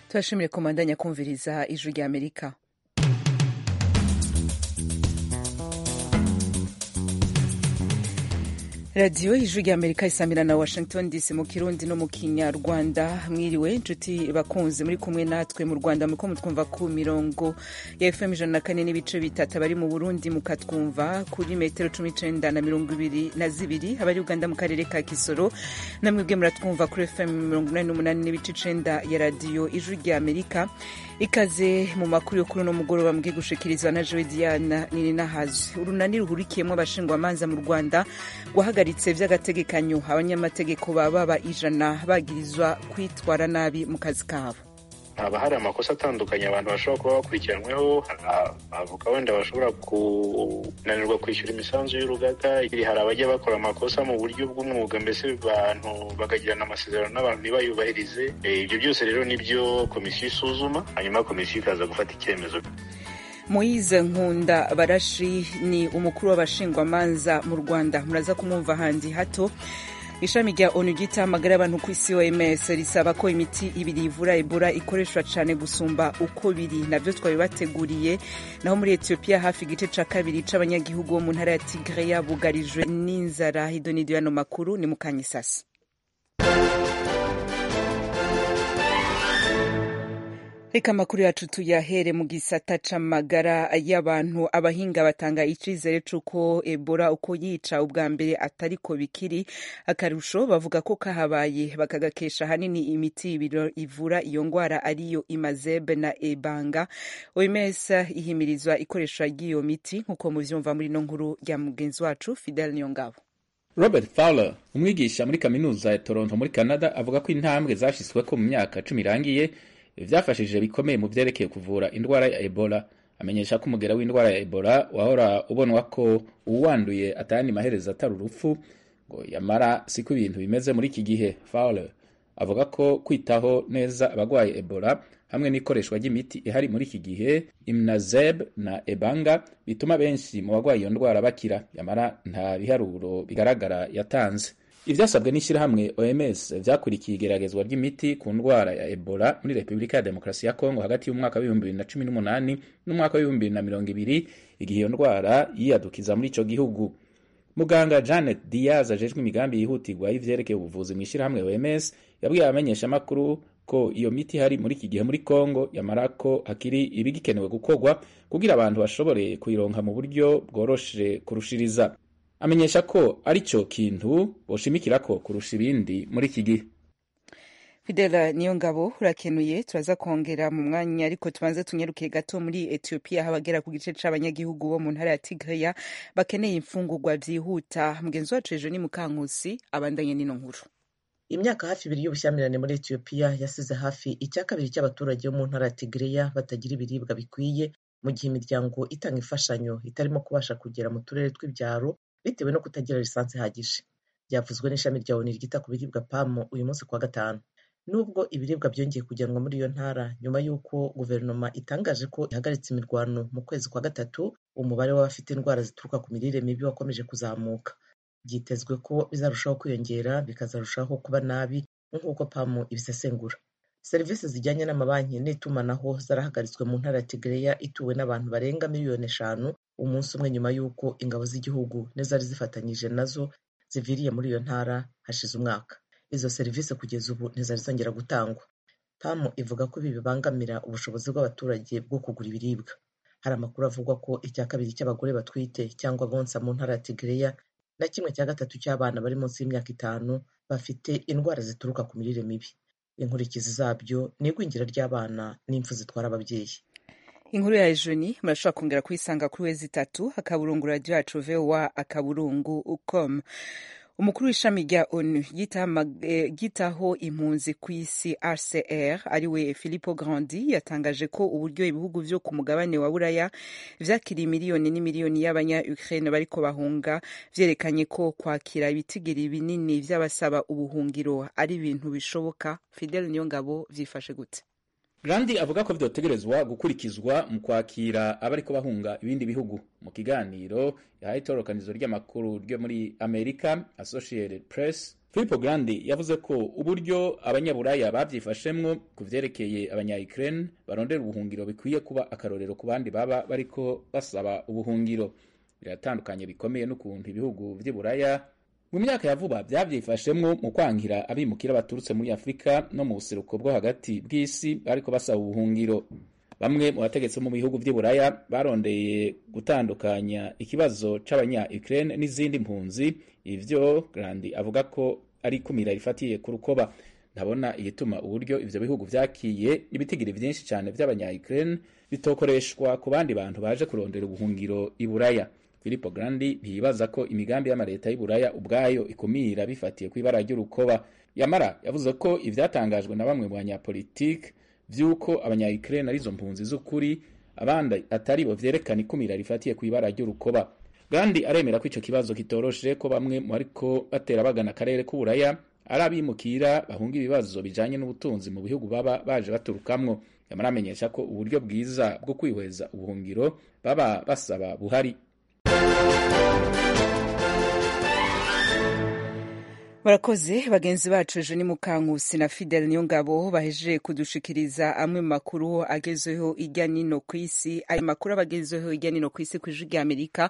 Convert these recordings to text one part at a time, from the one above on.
turashimire komanda nyakumviriza ijwi ry'amerika radiyo ijwi ry'amerika isamira na washington dc mu kirundi no mu kinyarwanda mwiriwe inshuti bakunze muri kumwe natwe mu rwanda muko mutwumva ku mirongo ya fm ijana na kane n'ibice bitatu abari mu burundi mukatwumva kuri metero cumi n'icenda na mirongo ibiri na zibiri abari uganda mu karere ka kisoro namwebwe muratwumva kuri fm mirongo inani n'umunani n'ibice icenda ya radiyo ijwi ry'amerika ikaze mu makuru yo kuri uno mugoroba mbwe gushikirizwa na jowe diana nininahazi urunani ruhurikiyemo abashingwamanza mu rwanda rwahagaritse by'agategekanyo abanyamategeko baba baba ijana bagirizwa kwitwara nabi mu kazi kabo haba hari amakosa atandukanye abantu bashobora kuba bakurikiranyweho abavuga wenda bashobora kunanirwa kwishyura imisanzu y'urugaga hari abajya bakora amakosa mu buryo bw'umwuga mbese abantu bagagirana amasezerano n'abantu ntibayubahirize ibyo byose rero nibyo komisiyo isuzuma hanyuma komisiyo ikaza gufata icyemezo Moise Nkunda Barashi ni umukuru w'abashingwamanza mu Rwanda muraza kumwumva handi hato ishami rya onu ry'itamagara abantu ku isi oms risaba ko imiti ibiri ivura ebola ikoreshwa cyane gusumba uko biri nabyo twabibateguriye naho muri etiyopiya hafi igice cya kabiri c'abanyagihugu bo mu ntara ya tigreya bugarijwe n'inzara hidonido yano makuru ni mukanyisasi reka amakuru yacu tuyahere mu gisata c'amagara y'abantu abahinga batanga icizere c'uko ebola uko yica ubwa mbere atariko bikiri akarusho bavuga ko kahabaye bakagakesha ahanini imiti ibiro ivura iyo ngwara ariyo imazebe na ebanga oms ihimirizwa ikoreshwa ry'iyo miti nk'uko muvyumva muri ino nkuru ya mugenzi wacu fidel niyongabo robert fowler umwigisha muri kaminuza ya toronto muri canada avuga ko intambwe zashizweko mu myaka cumi irangiye ivyafashije bikomeye mu vyerekeye kuvura indwara ya ebola amenyesha ko umugera w'indwara ya ebola wahora ubonwa ko uwanduye atayandi maherezo atari urupfu ngo yamara siko ibintu bimeze muri iki gihe fowler avuga ko kwitaho neza abagwaye ebola hamwe n'ikoreshwa ry'imiti ihari muri iki gihe imnazeb na ebanga bituma benshi mu bagwaye iyo ndwara bakira yamara nta biharuro bigaragara yatanze ivyasabwe n'ishyirahamwe oms vyakurikiye igeragezwa ry'imiti ku ndwara ya ebola muri repubulika ya demokarasi ya kongo hagati y'umwaka w'ibihumbi bibiri na cumi n'umunani n'umwaka w'ibihumbi bibiri na mirongo ibiri igihe iyo ndwara yiyadukiza muri ico gihugu muganga janet diaz ajejwe imigambi yihutirwa y'ivyerekeye ubuvuzi mu ishyirahamwe oms yabwiye abamenyeshamakuru ko iyo miti hari muri iki gihe muri kongo yamara ko hakiri ibigikenewe gukorwa kugira abantu bashobore kuyironka mu buryo bworoshe kurushiriza amenyesha ko ari cyo kintu boshimikira ko kurusha ibindi muri iki gihe fidela niyo ngabo urakenuye turaza kongera mu mwanya ariko tubanze tunyaruke gato muri etiyopiya aho abagera ku gice c'abanyagihugu bo mu ntara ya tigreya bakeneye imfungurwa vyihuta mugenzi wacu ejo ni mukankusi abandanye n'ino nkuru imyaka hafi ibiri y'ubushyamirane muri etiyopiya yasize hafi icya kabiri cy'abaturage bo mu ntara ya tigreya batagira ibiribwa bikwiye mu gihe imiryango itanga imfashanyo itarimo kubasha kugera mu turere tw'ibyaro bitewe no kutagira lisansi ihagije byavuzwe n'ishami rya oni ryita ku biribwa pamu uyu munsi kuwa gatanu nubwo ibiribwa byongeye kujyanwa muri iyo ntara nyuma y'uko guverinoma itangaje ko ihagaritse imirwano mu kwezi kwa gatatu umubare w'abafite indwara zituruka ku mirire mibi wakomeje kuzamuka byitezwe ko bizarushaho kwiyongera bikazarushaho kuba nabi nk'uko pamu ibisesengura serivisi zijyanye n'amabanki n'itumanaho zarahagaritswe mu ntara ya tigereya ituwe n'abantu barenga miliyoni eshanu umunsi umwe nyuma y'uko ingabo z'igihugu n'izari zifatanyije nazo ziviriye muri iyo ntara hashize umwaka izo serivisi kugeza ubu ntizari zongera gutangwa pamu ivuga ko ibi bibangamira ubushobozi bw'abaturage bwo kugura ibiribwa hari amakuru avuga ko icya kabiri cy'abagore batwite cyangwa bonsa mu ntara ya tigereya na kimwe cya gatatu cy'abana bari munsi y'imyaka itanu bafite indwara zituruka ku mirire mibi inkurikizi zabyo ni igwingira ry'abana n'impfu zitwara ababyeyi inkuru ya joni murashobora kongera kuyisanga kuri wezi itatu akaburungu radiyo yacu vowa akaburungu com umukuru w'ishami rya onu ryitaho impunzi ku isi rcr ariwe philipo grandi yatangaje ko uburyo ibihugu vyo ku mugabane wa buraya vyakiriye miliyoni n'imiliyoni y'abanya ukraine bariko bahunga vyerekanye ko kwakira ibitigiri binini vy'abasaba ubuhungiro ari ibintu bishoboka fidel niyongabo vyifashe gute Grandi avuga ko vyotegerezwa gukurikizwa mu kwakira abariko bahunga ibindi bihugu mu kiganiro yahaye itorokanizo ry'amakuru ryo muri Amerika Associated Press Philippe Grandi yavuze ko uburyo abanyaburaya babyifashemwo ku vyerekeye abanya-Ukraine barondera ubuhungiro bikwiye kuba akarorero ku bandi baba bariko basaba ubuhungiro biratandukanye bikomeye n'ukuntu ibihugu vy'iburaya mu myaka ya vuba byabyifashemwo mu kwankira abimukira baturutse muri afurika no mu buseruko bwo hagati bw'isi bariko basaba ubuhungiro bamwe mu bategetsi mu bihugu by'iburaya barondeye gutandukanya ikibazo c'abanya-ukraine n'izindi mpunzi ivyo grandi avuga ko ari ikumira rifatiye ku rukoba ntabona igituma uburyo ivyo bihugu vyakiye ibitigiri vyinshi cane vy'abanya-ukraine bitokoreshwa ku bandi bantu baje kurondera ubuhungiro iburaya Filippo Grandi ntiyibaza ko imigambi y'amareta y'Iburaya ubwayo ikumira bifatiye ku ibara ry'urukoba yamara yavuze ko ivyatangajwe na bamwe mu banyapolitike vy'uko abanya-Ukraine arizo mpunzi z'ukuri abandi atari bo vyerekana ikumira rifatiye ku ibara ry'urukoba Grandi aremera ko ico kibazo kitoroshe ko bamwe mu ariko batera bagana akarere k'Uburaya ari abimukira bahunga ibibazo bijanye n'ubutunzi mu bihugu baba baje baturukamwo yamara amenyesha ko uburyo bwiza bwo kwihweza ubuhungiro baba basaba buhari murakoze bagenzi bacu ejo ni mukankusi na fidel niyo ngabo bahejeje kudushikiriza amwe mu makuru agezeho ijya nino ku isi ayo makuru aba agezeho ijya nino ku isi ku ijwi ry'amerika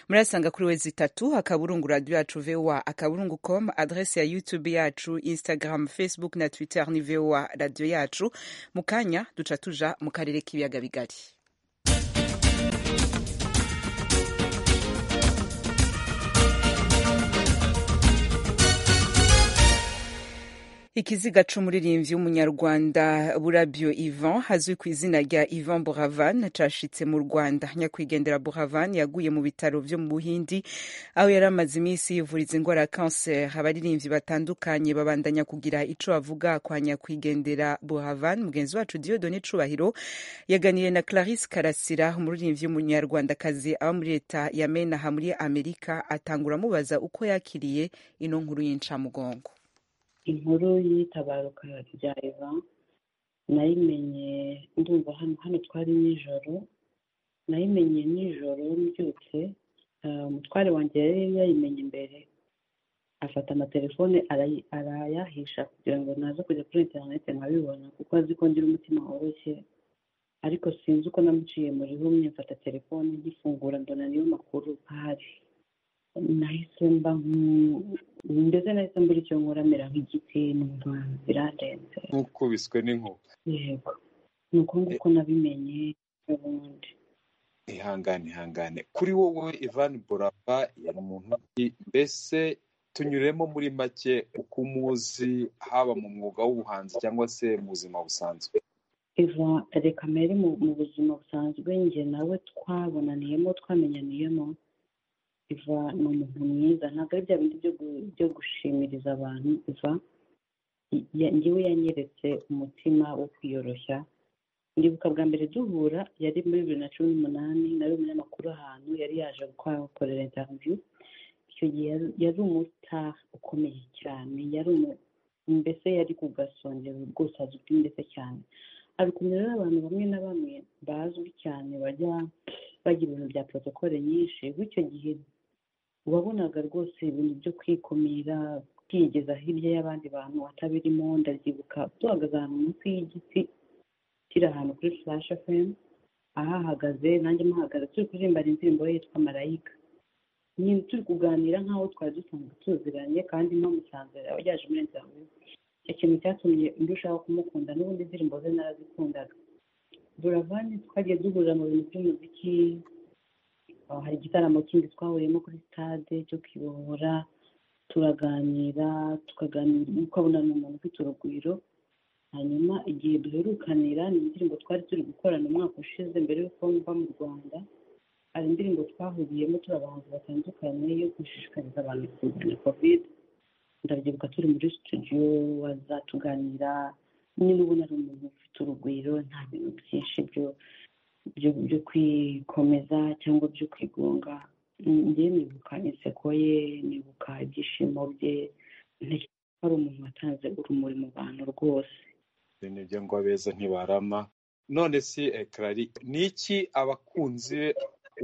murayasanga kuri wezi itatu akaburungu radiyo yacu voa akaburungu com adrese ya youtube yacu instagram facebook na twitter ni voa radiyo yacu mu kanya duca tuja mu karere k'ibiyaga bigari ikiziga c'umuririmbyi w'umunyarwanda burabyo ivan hazwi ku izina rya ivan buravan cashitse mu rwanda nyakwigendera buravan yaguye mu bitaro vyo mu buhindi aho yari amaze iminsi yivuriza indwara ya kanseri abaririmbyi batandukanye babandanya kugira ico bavuga kwa nyakwigendera buravan mugenzi wacu diodone cubahiro yaganiriye na clarisse karasira umuririmbyi w'umunyarwandakazi aba muri leta ya menaha muri amerika atangura amubaza uko yakiriye ino nkuru y'incamugongo inkuru y'itabaruka rya eva nayimenye ndumva hano hano twari nijoro nayimenye nijoro mbyutse umutware wanjye yari yayimenye imbere afata amatelefone arayahisha kugira ngo naze kujya kuri interineti nkabibona kuko azi ko ngira umutima woroshye ariko sinzi uko namuciye muri rumwe mfata telefone nkifungura mbona niyo makuru ahari nahise mba mbese nahise mbura icyo nkuramira nk'igiti numva birarenze nk'ukubiswe n'inkuba yego ni uko nguko nabimenye n'ubundi ihangane ihangane kuri wowe ivan borava yari muntu mbese tunyuremo muri make uko umuzi haba mu mwuga w'ubuhanzi cyangwa se mu buzima busanzwe iva reka mbere mu buzima busanzwe njye nawe twabonaniyemo twamenyaniyemo iva ni umuntu mwiza ntabwo ari bya bindi byo gushimiriza abantu iva ngewe yanyeretse umutima wo kwiyoroshya ndibuka bwa mbere duhura yari muri bibiri na cumi n'umunani nari umunyamakuru ahantu yari yaje gukorera interiviyu icyo gihe yari umutari ukomeye cyane yari mbese yari ku gasongero rwose azi ubwimbese cyane ari kumwe n'abantu bamwe na bamwe bazwi cyane bajya bagira ibintu bya porotokole nyinshi bityo gihe wabonaga rwose ibintu byo kwikumira kwigeza hirya y'abandi bantu atabirimo ndabyibuka duhagaze ahantu munsi y'igiti kiri ahantu kuri flash fm ahahagaze nanjye muhagaze turi kuririmba indirimbo ye yitwa marayika nyine turi kuganira nk'aho twari dusanzwe tuziranye kandi mpamusanze yaje muri interview icyo kintu cyatumye ndushaho kumukunda n'ubundi indirimbo ze narazikundaga buravani twagiye duhurira mu bintu by'umuziki hari igitaramo kindi twahuriyemo kuri sitade cyo kwibohora turaganira tukaganira ukabona ni umuntu ufite urugwiro hanyuma igihe duherukanira ni indirimbo twari turi gukorana umwaka ushize mbere y'uko mva mu rwanda hari indirimbo twahuriyemo turi abahanzi batandukanye yo gushishikariza abantu kurwanya kovide ndabyibuka turi muri studio wazatuganira niba ubona ari umuntu ufite urugwiro nta bintu byinshi byo kwikomeza cyangwa byo kwigunga njye nibuka inseko ye nibuka ibyishimo bye ntekereza ko ari umuntu watanze urumuri mu bantu rwose nibyo ngo abeza ntibarama none si ekarari ni iki abakunzi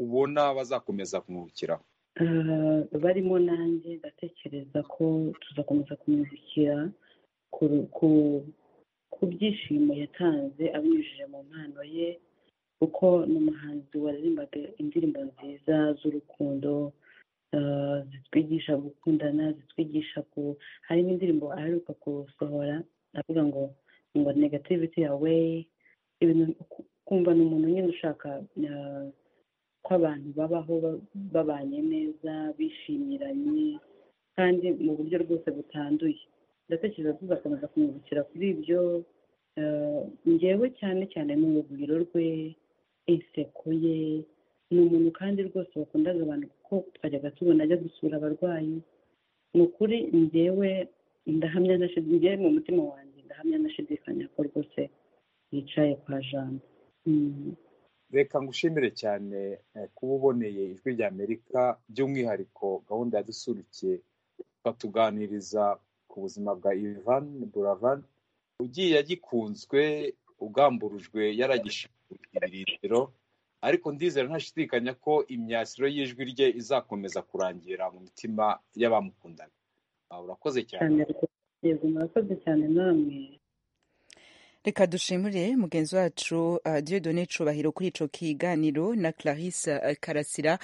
ubona bazakomeza kumwukiraho barimo nanjye ndatekereza ko tuzakomeza kumwibukira ku byishimo yatanze abinyujije mu mpano ye kuko ni umuhanzi waririmbaga indirimbo nziza z'urukundo zitwigisha gukundana zitwigisha ku harimo indirimbo aheruka gusohora avuga ngo ngo negativity yawe ibintu kumva ni umuntu nyine ushaka ko abantu babaho babanye neza bishimiranye kandi mu buryo rwose butanduye ndatekereza tuzakomeza kumwibukira kuri ibyo ngewe cyane cyane ni urugwiro rwe inseko ye ni umuntu kandi rwose wakundaga abantu kuko twajyaga tubona ajya gusura abarwayi ni ukuri ngewe ndahamya na ngewe mu mutima wanjye ndahamya nashidikanya ko rwose yicaye kwa jambo reka ngushimire cyane kuba uboneye ijwi rya amerika by'umwihariko gahunda yadusurukiye batuganiriza ku buzima bwa ivan buravan ugiye agikunzwe ugamburujwe yaragishimira irindiro ariko ndizera ntashidikanya ko imyasiro y'ijwi rye izakomeza kurangira mu mitima y'abamukundana urakoze cyane yego murakoze cyane namwe reka dushimire mugenzi wacu diodone cubahiro kuri icyo kiganiro na clarisse karasira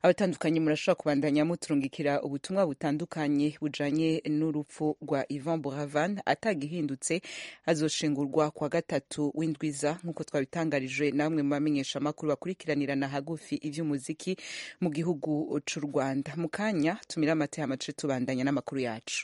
abatandukanye murashobora kubandanya muturungikira ubutumwa butandukanye bujanye n'urupfu rwa ivan buravan atagihindutse azoshingurwa kwa gatatu w'indwiza nk'uko twabitangarije namwe mu bamenyesha amakuru bakurikiranirana hagufi iby'umuziki mu gihugu cy'u rwanda mu kanya tumire amata y'amace tubandanya n'amakuru yacu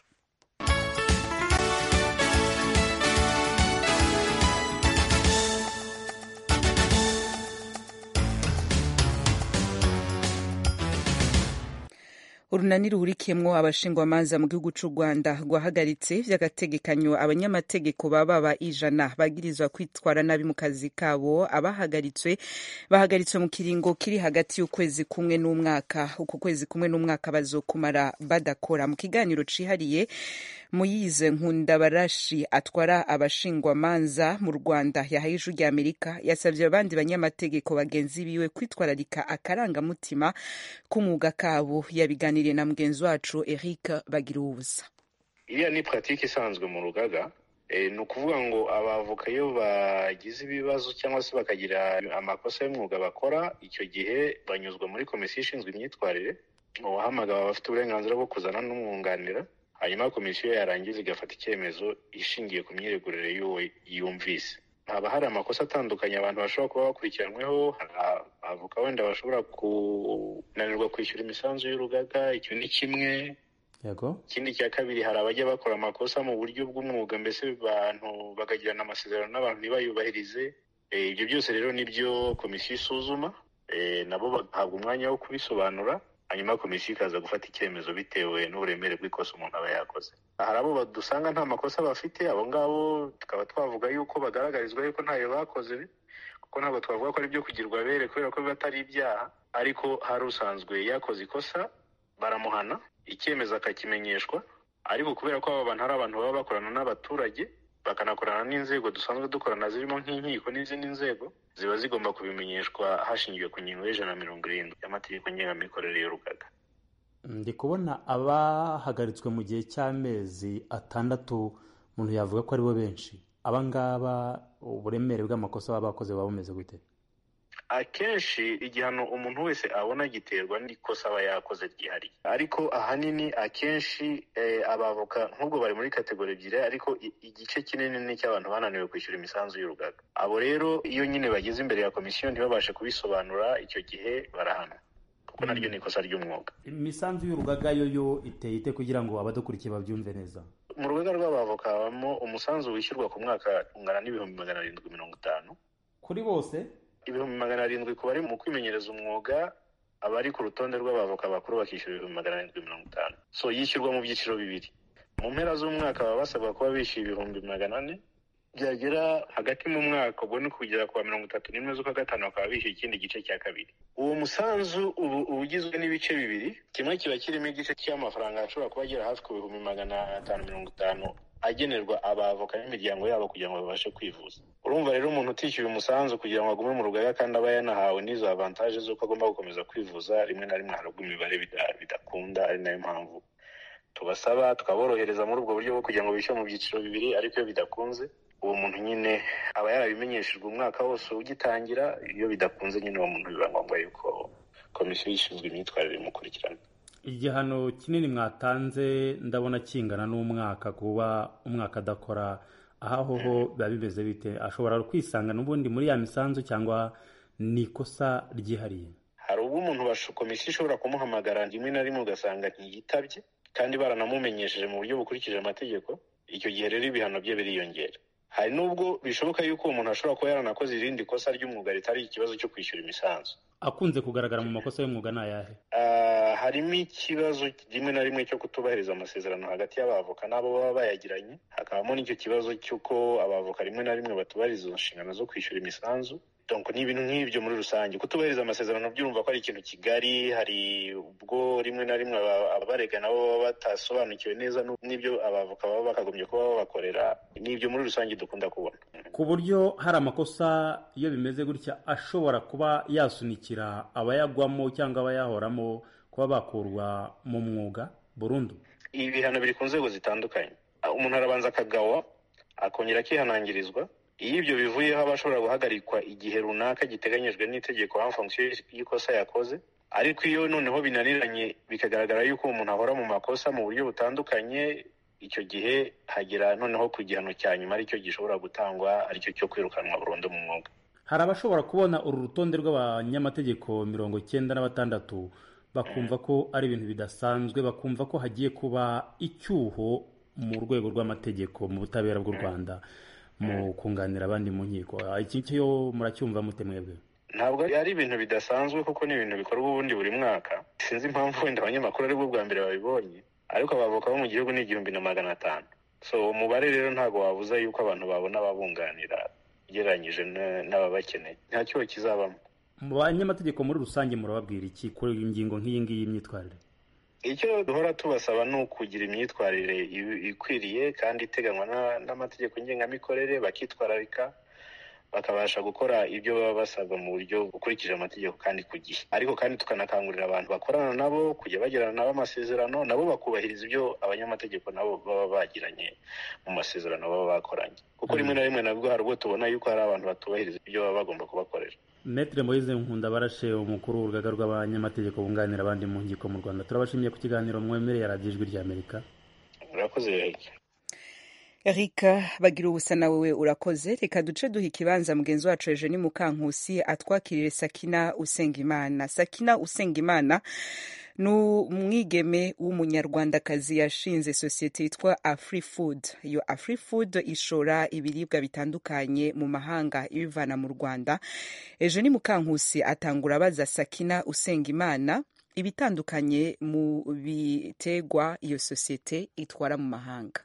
urunani ruhurikiyemo abashingwamanza mu gihugu cy'u rwanda rwahagaritse by'agategekanyo abanyamategeko baba ba ijana bagirizwa kwitwara nabi mu kazi kabo abahagaritswe bahagaritswe mu kiringo kiri hagati y'ukwezi kumwe n'umwaka uku kwezi kumwe n'umwaka bazokumara badakora mu kiganiro cihariye muyize nkundabarashi atwara abashingwamanza mu rwanda yahaye ijwi rya amerika yasabye abandi banyamategeko bagenzi biwe kwitwararika akarangamutima k'umwuga kabo yabiganiriye na mugenzi wacu eric bagira ubusa iriya ni puratike isanzwe mu rugaga ni ukuvuga ngo abavoka iyo bagize ibibazo cyangwa se bakagira amakosa y'umwuga bakora icyo gihe banyuzwa muri komisiyo ishinzwe imyitwarire uwahamagara aba afite uburenganzira bwo kuzana n'umwunganira hanyuma komisiyo yarangiza igafata icyemezo ishingiye ku myiregurire y'uwo yumvise haba hari amakosa atandukanye abantu bashobora kuba bakurikiranyweho hari abavoka wenda bashobora kunanirwa kwishyura imisanzu y'urugaga icyo ni kimwe yego ikindi cya kabiri hari abajya bakora amakosa mu buryo bw'umwuga mbese abantu bakagirana amasezerano n'abantu ntibayubahirize ibyo byose rero nibyo komisiyo isuzuma nabo bagahabwa umwanya wo kubisobanura hanyuma komisiyo ikaza gufata icyemezo bitewe n'uburemere bw'ikosa umuntu aba yakoze hari abo dusanga nta makosa bafite abo ngabo tukaba twavuga yuko bagaragarizwa yuko ntayo bakoze kuko ntabwo twavuga ko ari ibyo kugirwa abere kubera ko biba atari ibyaha ariko hari usanzwe yakoze ikosa baramuhana icyemezo akakimenyeshwa ariko kubera ko aba bantu ari abantu baba bakorana n'abaturage bakanakorana n'inzego dusanzwe dukorana zirimo nk'inkiko n'izindi nzego ziba zigomba kubimenyeshwa hashingiwe ku ngingo y'ijana na mirongo irindwi y'amategeko ngengamikorere y'urugaga ndi kubona abahagaritswe mu gihe cy'amezi atandatu umuntu yavuga ko aribo benshi aba ngaba uburemere bw'amakosa baba bakoze buba bumeze gute akenshi igihano umuntu wese abona giterwa n'ikosa aba yakoze ryihariye ariko ahanini akenshi abavoka nk'ubwo bari muri kategori ebyiri ariko igice kinini ni icy'abantu bananiwe kwishyura imisanzu y'urugaga abo rero iyo nyine bageze imbere ya komisiyo ntibabashe kubisobanura icyo gihe barahanwa kuko naryo ni ikosa ry'umwuga imisanzu y'urugaga yo yo iteye ite kugira ngo abadukurikiye babyumve neza mu rugaga rw'abavoka habamo umusanzu wishyurwa ku mwaka ungana n'ibihumbi magana arindwi mirongo itanu kuri bose ibihumbi magana arindwi ku bari mu kwimenyereza umwuga abari ku rutonde rw'abavoka bakuru bakishyura ibihumbi magana arindwi mirongo itanu so yishyurwa mu byiciro bibiri mu mpera z'umwaka baba basabwa kuba bishyuye ibihumbi magana ane byagera hagati mu mwaka ubwo ni kugera kuwa mirongo itatu n'imwe z'ukwa gatanu bakaba bishyuye ikindi gice cya kabiri uwo musanzu ubu ugizwe n'ibice bibiri kimwe kiba kirimo igice cy'amafaranga ashobora kuba agera hafi ku bihumbi magana atanu mirongo itanu agenerwa abavoka n'imiryango yabo kugira ngo babashe kwivuza urumva rero umuntu utishyuye umusanzu kugira ngo agume mu rugaga kandi aba yanahawe n'izo avantaje z'uko agomba gukomeza kwivuza rimwe na rimwe harabwa imibare bidakunda ari nayo mpamvu tubasaba tukaborohereza muri ubwo buryo bwo kugira ngo bishyure mu byiciro bibiri ariko iyo bidakunze uwo muntu nyine aba yarabimenyeshejwe umwaka wose ugitangira iyo bidakunze nyine uwo muntu biba ngombwa yuko komisiyo ishinzwe imyitwarire imukurikirana igihano kinini mwatanze ndabona kingana n'umwaka kuba umwaka adakora aho aho ho biba bimeze bite ashobora kwisanga n'ubundi muri ya misanzu cyangwa ni ikosa ryihariye hari ubwo umuntu komisiyo ishobora kumuhamagara rimwe na rimwe ugasanga ntiyitabye kandi baranamumenyesheje mu buryo bukurikije amategeko icyo gihe rero ibihano bye biriyongera hari n'ubwo bishoboka yuko uwo muntu ashobora kuba yaranakoze irindi kosa ry'umwuga ritari ikibazo cyo kwishyura imisanzu akunze kugaragara mu makosa y'umwuga ni ayahe harimo ikibazo rimwe na rimwe cyo kutubahiriza amasezerano hagati y'abavoka n'abo baba bayagiranye hakabamo n'icyo kibazo cy'uko abavoka rimwe na rimwe batubahiriza inshingano zo kwishyura imisanzu donko ni ibintu nk'ibyo muri rusange kutubahiriza amasezerano byumva ko ari ikintu kigari hari ubwo rimwe na rimwe abarega nabo baba batasobanukiwe neza n'ibyo abavoka baba bakagombye kuba babakorera ni ibyo muri rusange dukunda kubona ku buryo hari amakosa iyo bimeze gutya ashobora kuba yasunikira abayagwamo cyangwa abayahoramo kuba bakurwa mu mwuga burundu ibi bihano biri ku nzego zitandukanye umuntu arabanza akagawa akongera akihanangirizwa iyo ibyo bivuyeho aba ashobora guhagarikwa igihe runaka giteganijwe n'itegeko en fonction y'ikosa yakoze ariko iyo noneho binaniranye bikagaragara yuko umuntu ahora mu makosa mu buryo butandukanye icyo gihe hagera noneho ku gihano cya nyuma aricyo gishobora gutangwa aricyo cyo kwirukanwa burundu mu mwuga hari abashobora kubona uru rutonde rw'abanyamategeko mirongo icyenda na batandatu bakumva ko ari ibintu bidasanzwe bakumva ko hagiye kuba icyuho mu rwego rw'amategeko mu butabera bw'u rwanda mu kunganira abandi mu nkiko iki cyo muracyumva mute mwebwe ntabwo ari ibintu bidasanzwe kuko ni ibintu bikorwa ubundi buri mwaka sinzi impamvu wenda abanyamakuru aribwo bwa mbere babibonye ariko abavoka bo mu gihugu ni igihumbi na magana atanu so uwo mubare rero ntabwo wabuza yuko abantu babona ababunganira ugereranyije n'ababakeneye nta cyuho kizabamo mu banyamategeko muri rusange murababwira iki ku ngingo nk'iyi ngiyi y'imyitwarire icyo duhora tubasaba ni ukugira imyitwarire ikwiriye kandi iteganywa n'amategeko ngengamikorere bakitwararika bakabasha gukora ibyo baba basabwa mu buryo bukurikije amategeko kandi ku gihe ariko kandi tukanakangurira abantu bakorana nabo kujya bagirana nabo amasezerano nabo bakubahiriza ibyo abanyamategeko nabo baba bagiranye mu masezerano baba bakoranye kuko rimwe na rimwe nabwo hari ubwo tubona yuko hari abantu batubahiriza ibyo baba bagomba kubakorera Metre Moise Nkundabarashe umukuru w'urugaga rw'abanyamategeko bunganira abandi mu nkiko mu Rwanda turabashimiye ku kiganiro mwemereye radiyo ijwi rya Amerika murakoze Erika bagira ubusa nawe we urakoze reka duce duha ikibanza mugenzi wacu Eugenie Mukankusi atwakirire Sakina Usengimana Sakina Usengimana ni umwigeme w'umunyarwandakazi yashinze sosiyete yitwa afurifudu iyo afurifudu ishora ibiribwa bitandukanye mu mahanga ibivana mu rwanda ejo ni mukankusi atangura abaza sakina usenga imana ibitandukanye mu bitegwa iyo sosiyete itwara mu mahanga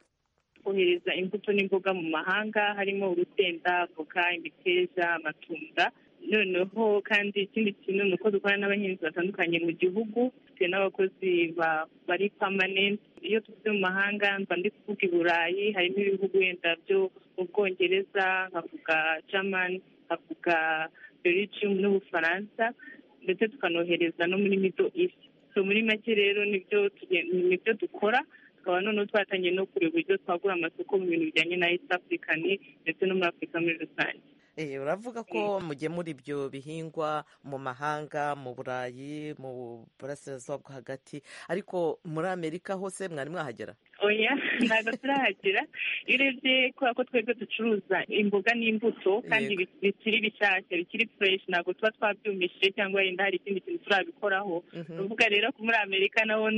kohereza imbuto n'imboga mu mahanga harimo urusenda avoka imiteja amatunda noneho kandi ikindi kintu ni uko dukorana n'abahinzi batandukanye mu gihugu dufite n'abakozi bari pamanenti iyo tuvuze mu mahanga mba ndi kuvuga i burayi harimo ibihugu wenda byo mu bwongereza nkavuga jamani nkavuga belgium n'ubufaransa ndetse tukanohereza no muri mido isi so muri make rero nibyo dukora tukaba noneho twatangiye no kureba uburyo twagura amasoko mu bintu bijyanye na east african ndetse no muri afurika muri rusange uravuga ko mugemura ibyo bihingwa mu mahanga mu burayi mu burasirazuba bwo hagati ariko muri amerika hose mwari mwahagera oya ntabwo turahagera iyo urebye kubera ko twebwe ducuruza imboga n'imbuto kandi bikiri bishyashya bikiri fureshi ntabwo tuba twabyumishije cyangwa wenda hari ikindi kintu turabikoraho tuvuga rero ko muri amerika naho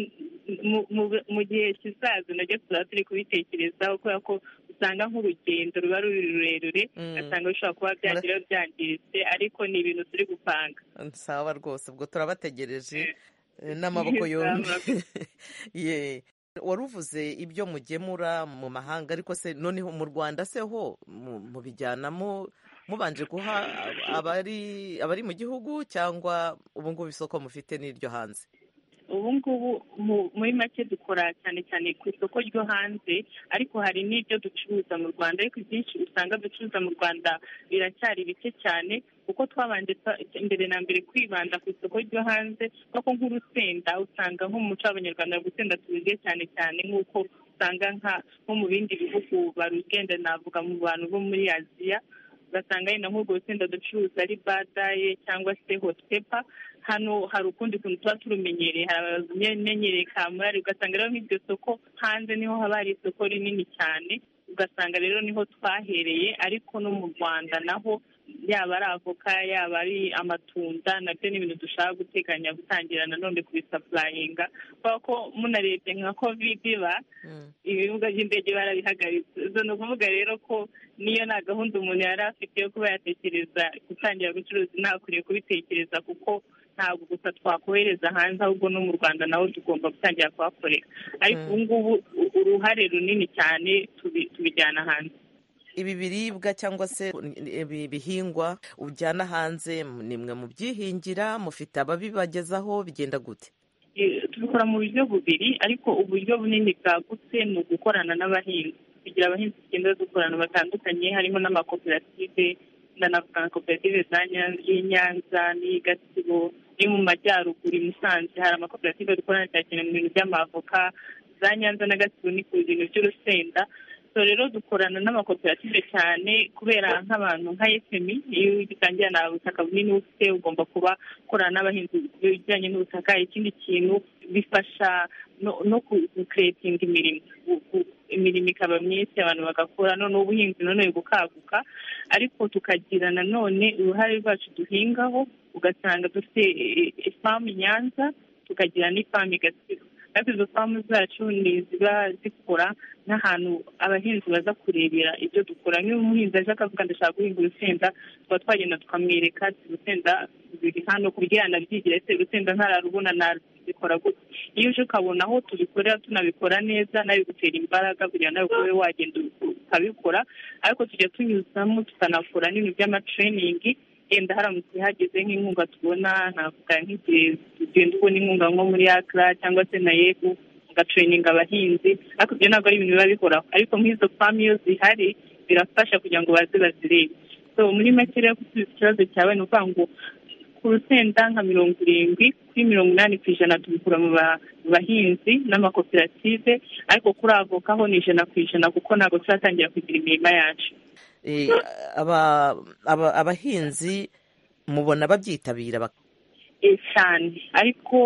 mu gihe kizaza nabyo tuzaba turi kubitekerezaho kubera ko usanga nk'urugendo ruba ruri rurerure ugasanga bishobora kuba byagira byangiritse ariko ni ibintu turi gupanga nsaba rwose ubwo turabategereje n'amaboko yombi wari uvuze ibyo mugemura mu mahanga ariko se noneho mu rwanda se ho mubijyanamo mubanje guha abari mu gihugu cyangwa ubu ngubu isoko mufite n'iryo hanze ubu ngubu muri make dukora cyane cyane ku isoko ryo hanze ariko hari n'ibyo ducuruza mu rwanda ariko ibyinshi usanga ducuruza mu rwanda biracyari bike cyane kuko twabanje imbere na mbere kwibanda ku isoko ryo hanze kuko nk'urusenda usanga nk'umuco w'abanyarwanda gusenda tubirye cyane cyane nk'uko usanga nko mu bindi bihugu barugenda navuga mu bantu bo muri aziya ugasanga yenda nk'urwo rusenda ducuruza ari badaye cyangwa se hotepa hano hari ukundi kuntu tuba turumenyereye hari abamenyereye kamurari ugasanga rero nk'iryo soko hanze niho haba hari isoko rinini cyane ugasanga rero niho twahereye ariko no mu rwanda naho yaba ari avoka yaba ari amatunda nabyo ni ibintu dushaka guteganya gutangira nanone kubisapurayinga kubera ko munarebye nka kovide iba ibibuga by'indege barabihagaritse izo ni ukuvuga rero ko niyo nta gahunda umuntu yari afite yo kuba yatekereza gutangira gucuruza ntakwiriye kubitekereza kuko ntabwo gusa twakohereza hanze ahubwo no mu rwanda nawe tugomba gutangira kuhakorera ariko ubu ngubu uruhare runini cyane tubijyana hanze ibi biribwa cyangwa se ibi bihingwa ujyana hanze ni mwe mu byihingira mufite ababibagezaho bigenda gute tubikora mu buryo bubiri ariko uburyo bunini bwagutse ni ugukorana n'abahinzi kugira abahinzi tugenda dukorana batandukanye harimo n'amakoperative ndanavuga nka koperative y'i nyanza n'iyi gatsibo ni mu majyaruguru i musanze hari amakoperative dukorana cyane mu bintu by'amavoka za nyanza na gatsibo ni ku bintu by'urusenda so rero dukorana n'amakoperative cyane kubera nk'abantu nka efemi iyo ugitangira nta butaka bunini ufite ugomba kuba ukorana n'abahinzi bijyanye n'ubutaka ikindi kintu bifasha no kukuretinga imirimo imirimo ikaba myinshi abantu bagakora none ubuhinzi none bukaguka ariko tukagira nanone uruhare rwacu duhingaho ugasanga dufite ifamu nyanza tukagira n'ifamu igasiga ariko izo famu zacu ni ziba zikora n'ahantu abahinzi baza kurebera ibyo dukora nk'iyo umuhinzi aje akavuga ndashaka guhinga urusenda tuba twagenda tukamwereka urusenda biri hano ku buryo yanabyigira ese urusenda ntararubona nabikora gutya iyo uje ukabona aho tubikorera tunabikora neza nabigutera imbaraga kugira ngo nawe wagenda ukabikora ariko tujya tunyuzamo tukanakora n'ibintu by'amatereyiningi yenda haramutse hageze nk'inkunga tubona navuga nk'igihe tugenda ubona inkunga nko muri akara cyangwa se na yego ugatereyininga abahinzi ariko ibyo ntabwo ari ibintu biba bihoraho ariko nk'izo famu iyo zihari birafasha kugira ngo baze bazirebe so muri make rero gusubiza ikibazo cyawe ni ukuvuga ngo ku rusenda nka mirongo irindwi kuri mirongo inani ku ijana tubikura mu bahinzi n'amakoperative ariko kuri avoka ho ni ijana ku ijana kuko ntabwo turatangira kugira imirima yacu abahinzi mubona babyitabira cyane ariko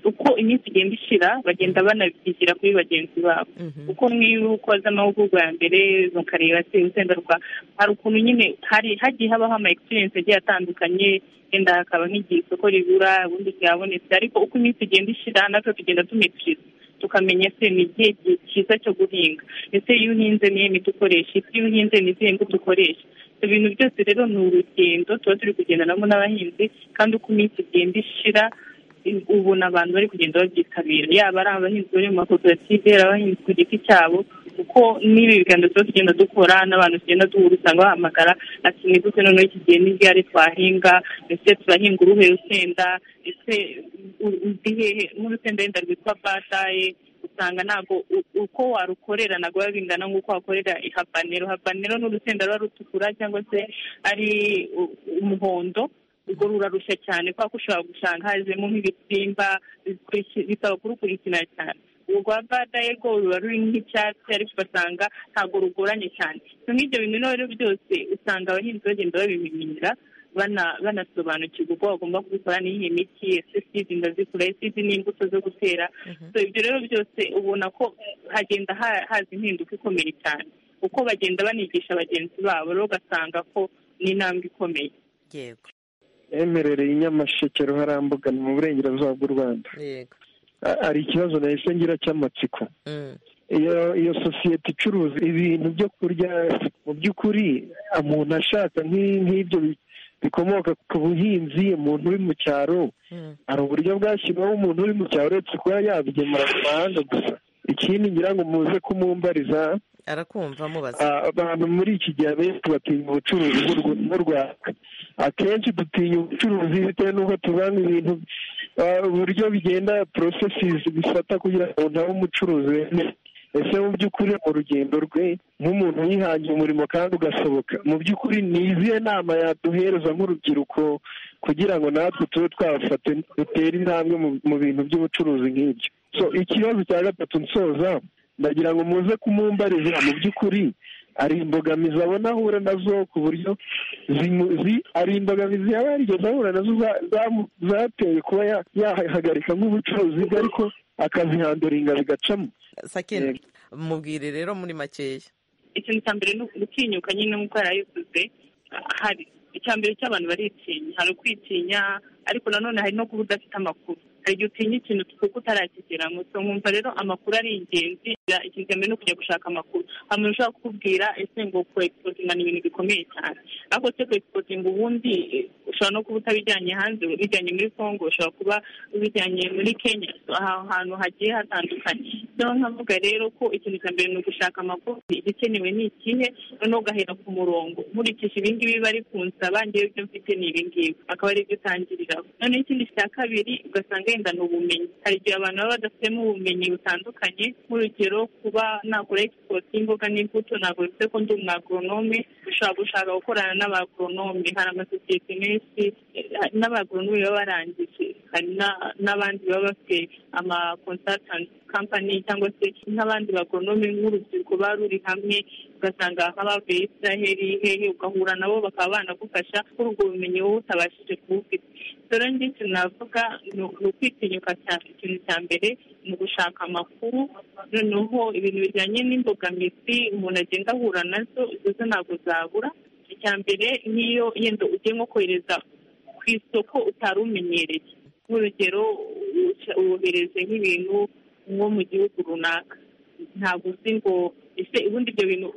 uko iminsi igenda ishira bagenda banabyigira kuri bagenzi babo kuko nk'iyo ukoze amahugurwa ya mbere mukareba se urusenda rwa hari ukuntu nyine hagiye habaho ama egiserense agiye atandukanye wenda hakaba nk'igihe isoko ribura ubundi ryabonetse ariko uko iminsi igenda ishira natwe tugenda tumetiriza tukamenya se ni igihe cyiza cyo guhinga ese iyo uhinze niyo miti ukoresha ese iyo uhinze ni izihe mbuto ukoresha ibintu byose rero ni urugendo tuba turi kugendanamo n'abahinzi kandi uko iminsi igenda ishira ubona abantu bari kugenda babyitabira yaba ari abahinzi bari mu makoperative ari abahinzi ku giti cyabo kuko n'ibi biganiro tuba tugenda dukora n'abantu tugenda duhura usanga bahamagara ati nigute noneho iki gihe n'igare twahinga ese turahinga uruhe rusenda ese hehe n'urusenda wenda rwitwa bataye usanga ntabwo uko warukorera ntabwo biba bingana nk'uko wakorera ihabanero habanero ni urusenda ruba rutukura cyangwa se ari umuhondo ubwo rurarushya cyane kubera ko ushobora gusanga hazemo nk'ibisimba bisaba kurukurikirana cyane urwa badaye rwo ruba ruri nk'icyatsi ariko ugasanga ntabwo rugoranye cyane nk'ibyo bintu rero byose usanga abahinzi bagenda babimenyera banasobanukirwa uko bagomba kubikora n'iyi miti ese sidi ndazikora sidi n'imbuto zo gutera ibyo rero byose ubona ko hagenda haza impinduka ikomeye cyane uko bagenda banigisha bagenzi babo rero ugasanga ko ni intambwe ikomeye yego emerereye inyamasheke ruharambuga ni mu burengerazuba bw'u rwanda hari ikibazo nahise ngira cy'amatsiko iyo sosiyete icuruza ibintu byo kurya mu by'ukuri umuntu ashaka nk'ibyo bikomoka ku buhinzi umuntu uri mu cyaro hari uburyo bwashyirwaho umuntu uri mu cyaro uretse kuba yabigemura mu mahanga gusa ikindi ngira ngo muze kumumbariza arakumva mubaza abantu muri iki gihe abenshi batinya ubucuruzi bw'u rwanda akenshi dutinya ubucuruzi bitewe n'uko tubanga ibintu uburyo bigenda porosesizi bifata kugira ngo umuntu abe umucuruzi wemeye ese mu by'ukuri mu rugendo rwe nk'umuntu wihangiye umurimo kandi ugasohoka mu by'ukuri ni izihe nama yaduhereza nk'urubyiruko kugira ngo natwe tube twafate dutere intambwe mu bintu by'ubucuruzi nk'ibyo so ikibazo cya gatatu nsoza ndagira ngo muze kumumbariza mu by'ukuri ari imbogamizi abona ahura nazo ku buryo ari imbogamizi yaba yarigeze ahura nazo zateye kuba yahagarika nk'ubucuruzi bwe ariko akazihanduringa bigacamo mubwire rero muri makeya ikintu cya mbere ni gutinyuka nyine nk'uko yarayivuze hari icya mbere cy'abantu baritinya hari ukwitinya ariko nanone hari no kuba udafite amakuru hari igihe utinya ikintu kuko utarakigera ngo nkumva rero amakuru ari ingenzi ikintu cya mbere ni ukujya gushaka amakuru hari umuntu ushobora kukubwira ese ngo kuwegisipotinga ni ibintu bikomeye cyane ariko se kuwegisipotinga ubundi ushobora no kuba utabijyanye hanze ubijyanye muri congo ushobora kuba ubijyanye muri kenya ahantu hagiye hatandukanye niyo nkavuga rero ko ikintu cya mbere ni ugushaka amakuru igikenewe ni ikihe noneho ugahera ku murongo nkurikije ibingibi bari kunsaba ngewe ibyo mfite ni ibingibi akaba ari byo utangiriraho noneho ikindi cya kabiri ugasanga wenda ni ubumenyi hari igihe abantu baba badafitemo ubumenyi butandukanye nk'urugero kuba nakora egisipoti y'imboga n'imbuto ntabwo bivuze ko ndi umwagoronome ushobora gushaka gukorana n'abagoronome hari amasosiyete menshi n'abagoronome baba barangije hari n'abandi baba bafite amakonsatanti kampani cyangwa se nk'abandi bagonome nk'urubyiruko baba ruri hamwe ugasanga nk'abavuye israheli hehe ugahura nabo bakaba banagufasha kuri ubwo bumenyi wowe utabashije kubufite rero njye ikintu navuga ni ukwitinyuka cyane ikintu cya mbere ni ugushaka amakuru noneho ibintu bijyanye n'imbogamizi umuntu agenda ahura nazo izo zo ntabwo zabura icya mbere n'iyo yenda ugiye nko kohereza ku isoko utari umenyereye nk'urugero wohereze nk'ibintu nko mu gihugu runaka ntabwo uzi ngo ese ubundi ibyo bintu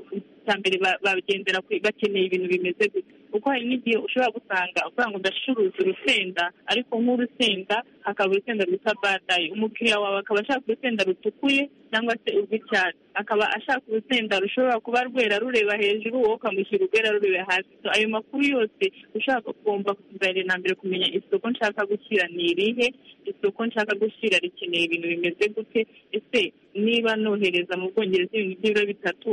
cya mbere bagendera bakeneye ibintu bimeze gutya kuko hari n'igihe ushobora gusanga uvuga ngo ndacuruza urusenda ariko nk'urusenda hakaba urusenda rwitwa badayi umukiriya wawe akaba ashaka urusenda rutukuye cyangwa se urw'icyatsi akaba ashaka urusenda rushobora kuba rwera rureba hejuru wowe ukamushyira urwera rureba hasi ayo makuru yose ushaka kumva na mbere kumenya isoko nshaka gushyira ni irihe isoko nshaka gushyira rikeneye ibintu bimeze gute ese niba nohereza mu bwongereza ibintu by'ibiro bitatu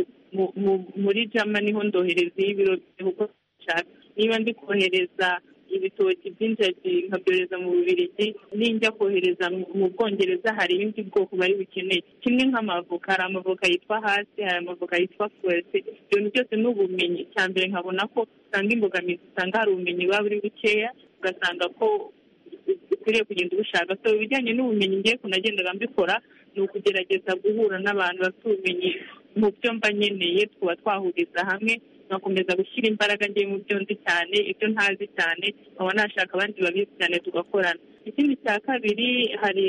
muri jama niho ndohereza y'ibiro kuko niba ndi kohereza ibitoki by'injagi nkabyohereza mu bubirigi ninjya kohereza mu bwongereza hari ibindi bwoko bari bukeneye kimwe nk'amavoka hari amavoka yitwa hasi hari amavoka yitwa fuwese ibintu byose ni ubumenyi cya mbere nkabona ko usanga imbogamizi usanga hari ubumenyi buba buri bukeya ugasanga ko ukwiriye kugenda ubushaka so ibijyanye n'ubumenyi ngiye kunagendaga mbikora ni ukugerageza guhura n'abantu bafite ubumenyi mu byo mba nkeneye tuba twahuriza hamwe nkakomeza gushyira imbaraga ngiye mu byo ndi cyane ibyo ntazi cyane nkaba nashaka abandi babizi cyane tugakorana ikindi cya kabiri hari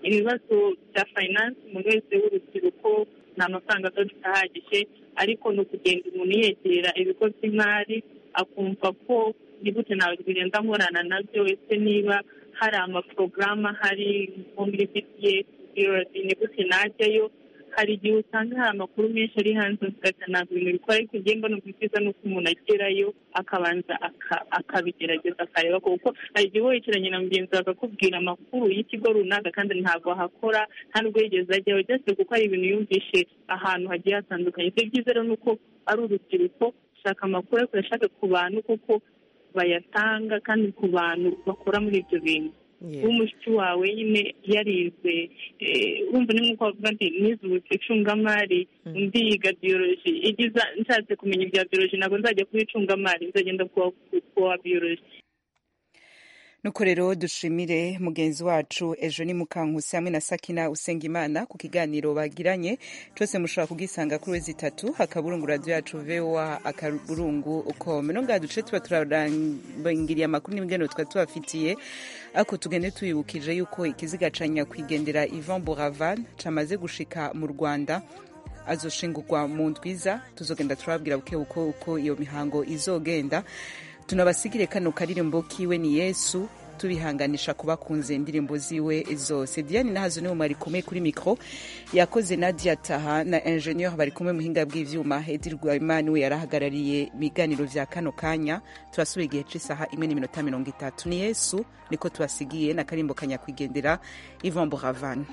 ibibazo bya fayinansi umuntu wese w'urubyiruko nta mafaranga adafite ahagije ariko ni ukugenda umuntu yegera ibigo by'imari akumva ko gute ntabwo bigenda nkorana nabyo ese niba hari amaporogaramu ahari nko muri bipiyesi ni gute najyayo hari igihe usanga hari amakuru menshi ari hanze ugasanga ntabwo ibintu bikora ariko igihe mbona byiza ni uko umuntu agerayo akabanza akabigerageza akareba kuko hari igihe werekeranye na mugenzi wawe akakubwira amakuru y'ikigo runaka kandi ntabwo ahakora nta n'ubwo yigeze ajyaho byose kuko hari ibintu yumvishe ahantu hagiye hatandukanye ibyo byiza rero ni uko ari urubyiruko ushaka amakuru ariko urashaka ku bantu kuko bayatanga kandi ku bantu bakora muri ibyo bintu w'umushiki wawe nyine yarize wumva ni nk'uko bavuga ati nize icungamari undi yiga biyoroji igiza nshatse kumenya ibya biyoroji ntabwo nzajya kuba icungamari nzagenda kuwa biyoroji nuko rero dushimire mugenzi wacu ejo ni mukankusi hamwe na sakina usengimana ku kiganiro bagiranye cyose mushobora kugisanga kuri wezi itatu akaburungu radiyo yacu vewa akaburungu ukome no ngaha duce tuba turarangiriye amakuru n'ibiganiro tuba tubafitiye ariko tugende tuyibukije yuko ikiziga ca nyakwigendera ivan boravan camaze gushika mu rwanda azoshingurwa mu ndwiza tuzogenda turababwira buke uko uko iyo mihango izogenda tunabasigire kano karirimbo kiwe ni yesu tubihanganisha kubakunze indirimbo ziwe zose diane nahazo niwe mwari kumwe kuri mikoro yakoze na diyataha na enjeniyeri bari kumwe muhinga bw'ibyuma hedi rwayimani we yarahagarariye ibiganiro bya kano kanya turasubiye igihe cy'isaha imwe n'iminota mirongo itatu ni yesu niko tubasigiye na karimbo kanyakwigendera ivan buravani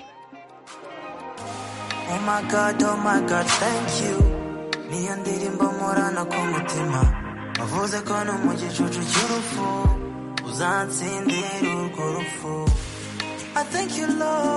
Oh my god, oh my god, thank you. Niyo ndirimbo murana ku mutima wavuze ko no mu gicucu cy'urupfu uzantsindira urwo rupfu I thank you Lord